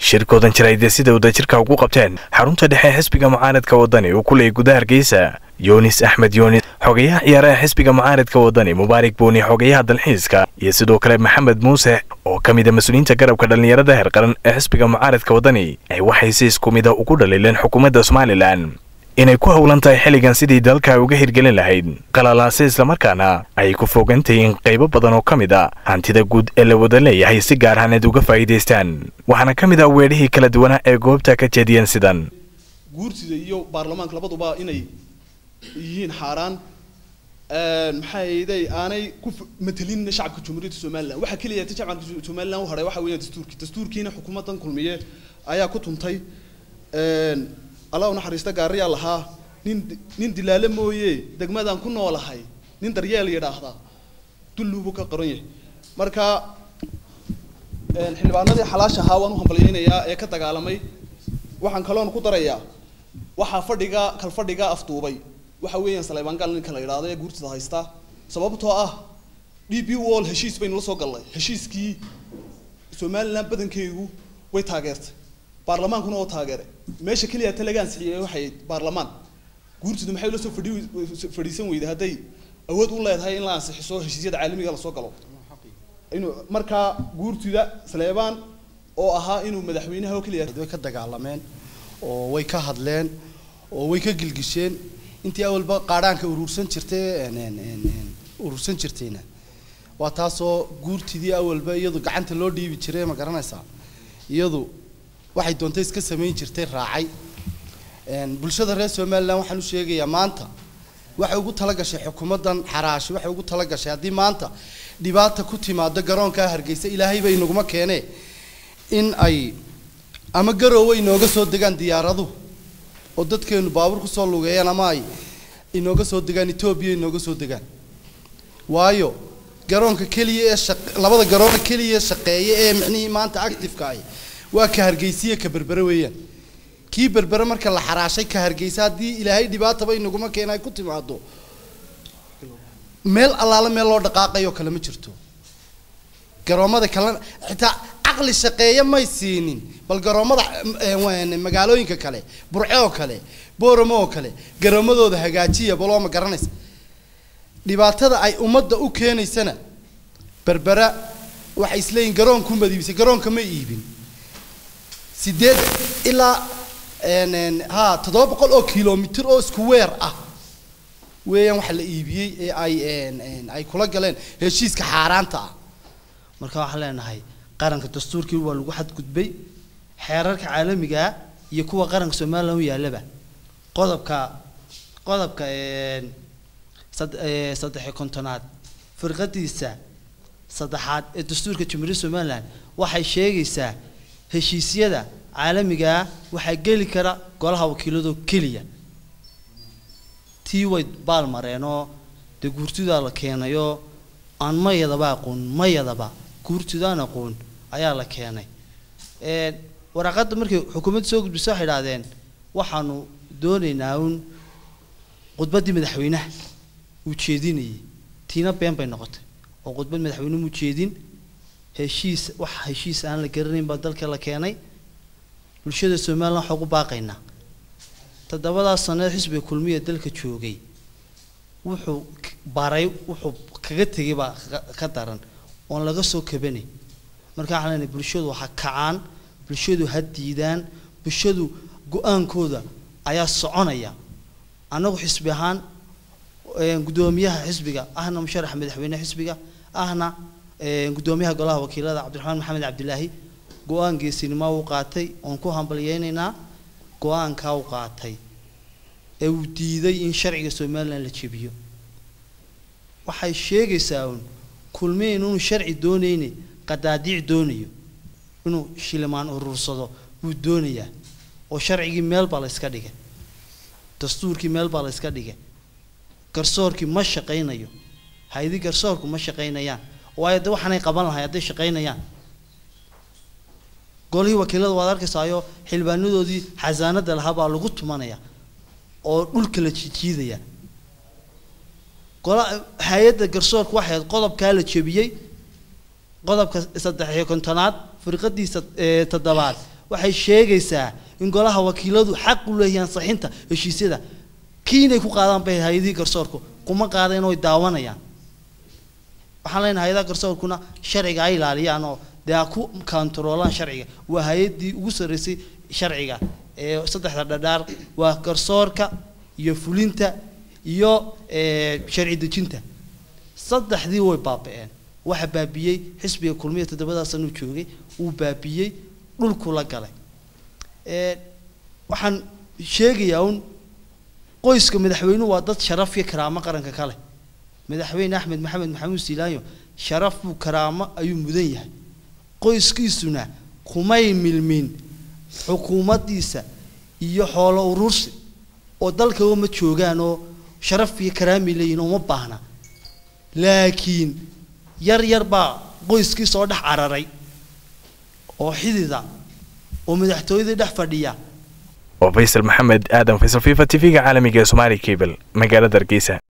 shirkoodan jiraydee sida wadajirka ugu qabteen xarunta dhexe xisbiga mucaaradka wadani uu ku leeyay gudaha hargeysa yunis axmed yunis xogayaha ciyaaraha xisbiga mucaaradka wadani mubaarak buuni xogayaha dalxiiska iyo sidoo kale maxamed muuse oo ka mid a mas-uuliyiinta garabka dhallinyarada heer qaran ee xisbiga mucaaradka wadani ay waxay si isku mida ugu dhaliileen xukuumadda somalilan inay ku howlan tahay xilligan sidii dalka uga hirgelin lahayd qalalaase islamarkaana ay ku fogantahiin qaybo badan oo ka mid a hantida guud ee la wada leeyahay si gaar ahaaneed uga faa'iidaystaan waxaana ka mid ah weedhihii kala duwanaa ee goobta ka jeediyeen sidan guurtida iyo baarlamaanka labaduba inay yihiin xaaraan maxaa yeeday aanay ku matelin shacabka jumhuuriyadda somaliland waxa keliya ta shacabka somaliland u hadhay waxa weeyaan dastuurkii dastuurkiina xukuumaddan kulmiye ayaa ku tuntay allah u naxariista gaariyaa lahaa nin nin dilaale mooye degmadaan ku noolahay nin daryeel yidhaahdaa dulluubu ka qoran yahay marka xildhibaanadii xalaasha ahaa waan u hambalyaynayaa ee ka dagaalamay waxaan kaloon ku darayaa waxaa fadhiga kal fadhiga afduubay waxa weeyaan saleybaan gal ninka la yidhaahdo ee guurtida haysta sababtoo ah d b wall heshiis baynu la soo gallay heshiiskii somaliland badankeegu way taageertay baarlamaankuna oo taageeray meesha keliya ta laga ansixiyey waxay baarlamaan guurtidu maxay la soo fadhi fadhiisan weyday hadday awood u leedahay in la ansixiso heshiisyada caalamiga lasoo galo inuu markaa guurtida saleebaan oo ahaa inuu madaxweynaha oo keliya way ka dagaalameen oo way ka hadleen oo way ka gilgisheen intii awalba qaadhaanka urursan jirtay urursan jirtayna waa taasoo guurtidii awalba iyadu gacanta loo dhiibi jiray ma garanaysaa iyadu waxay doontay iska samayn jirtay raacay bulshada reer somaliland waxaan u sheegayaa maanta waxay ugu talagashay xukuumaddan xaraashi waxay ugu talagashay haddii maanta dhibaata ku timaado garoonkaa hargeysa ilaahay bay inaguma keenee in ay ama garoowe inooga soo degaan diyaaraduhu oo dadkeenu baabuur kusoo lugeeyaan ama ay inooga soo degaan etoobiya inooga soo degaan waayo garoonka keliya ee shaq labada garoona keliya shaqeeya ee micnihii maanta activeka ay waa ka hargeysiya ka berbere weeyaan kii berbere marka la xaraashay ka hargeysa haddii ilaahay dhibaataba inaguma keena ay ku timaado meel allaale meel loo dhaqaaqayo kale ma jirto garoomada kalena xitaa caqli shaqeeya may siinin bal garoomada magaalooyinka kale burce oo kale booramo oo kale garoomadooda hagaajiya baloo ma garanaysa dhibaatada ay ummadda u keenaysana berbera waxay isleeyihin garoonku madiibisay garoonka ma iibin sideed ilaa ha toddoba boqol oo kilomitr oo isku weer ah weeyaan waxa la iibiyey ee ay ay kula galeen heshiiska xaaraanta ah marka waxaan leenahay qaranka dastuurkii waa lagu xadgudbay xeerarka caalamiga iyo kuwa qaranka somaliland u yaallaba qodobka qodobka saddex kontonaad firqadiisa saddexaad ee dastuurka jamhuuriyadda somaliland waxay sheegaysaa heshiisyada caalamigaa waxaa geli kara golaha wakiiladoo keliya tii way baal mareenoo dee guurtidaa la keenayoo aan mayadaba aqoon mayadaba guurtidaan aqoon ayaa la keenay waraaqadda markay xukuumadda soo gudbisa waxay idhahdeen waxaanu doonaynaa uun khudbaddii madaxweynaha uu jeedinayay tiina been bay noqotay oo khudbad madaxweyne mu jeedin heshiis wax heshiis aan la garanayn baa dalka la keenay bulshada somaliland waxaa ugu baaqaynaa toddobadaas sanneed xisbiga kulmiya dalka joogay wuxuu baray wuxuu kaga tegay baa ka daran oon laga soo kabanay marka waxaan leenahay bulshadu ha kacaan bulshadu ha diidaan bulshadu go-aankooda ayaa soconaya annagu xisbi ahaan guddoomiyaha xisbiga ahna musharaxa madaxweyne xisbiga ahna guddoomiyaha golaha wakiilada cabdiraxmaan maxamed cabdilaahi go-aan geesinimo uu qaatay oon ku hambalyeynaynaa go-aankaa u qaatay ee uu diiday in sharciga somaliland la jebiyo waxay sheegaysaa uun kulmiye inuu sharci doonayne qadaadiic doonayo inuu shilimaan urursado wuu doonayaa oo sharcigii meel baa la yska dhigay dastuurkii meel baa la yska dhigay garsoorkii ma shaqaynayo haydi garsoorku ma shaqaynayaan waayo de waxaanay qaban lahay hadday shaqaynayaan golihii wakiilada waad arkaysaayo xildhibaanadoodii xasaanada lahaa baa lagu tumanaya oo dhulka la jijiidaya gola hay-adda garsoorku waxay ahayd qodobkaa la jebiyey qodobka saddex iyo kontonaad firqadiisa toddobaad waxay sheegaysaa in golaha wakiiladu xaq u leeyahay ansixinta heshiisyada kii inay ku qaadaan bay hay-adihii garsoorku kuma qaadeen oy daawanayaan waxaan leenahay hay-adaha garsoorkuna sharciga ay ilaaliyaan oo dee ha ku kantaroolaan sharciga waa hay-addii ugu sarreysay sharciga ee saddexda dhadhaar waa garsoorka iyo fulinta iyo sharci dejinta saddexdii way baaba-een waxa baabiyey xisbiga kulmiya toddobadaas sanuu joogay uu baabiyey dhulku la galay waxaan sheegayaa un qoyska madaxweynuhu waa dad sharaf iyo karaamo qaranka kale madaxweyne axmed maxamed maxamuud siilaanyo sharaf buu karaamo ayuu mudan yahay qoyskiisuna kumay milmin xukuumaddiisa iyo xoolo urursi oo dalkaba ma joogaan oo sharaf iyo karaami leeyihin oo ma baahna laakiin yar yar baa qoyskii soo dhex cararay oo xidida oo madaxtooyadii dhex fadhiya waa faysal maxamed aadan faysal fifa t v-ga caalamiga ee somaali cable magaalada hargeysa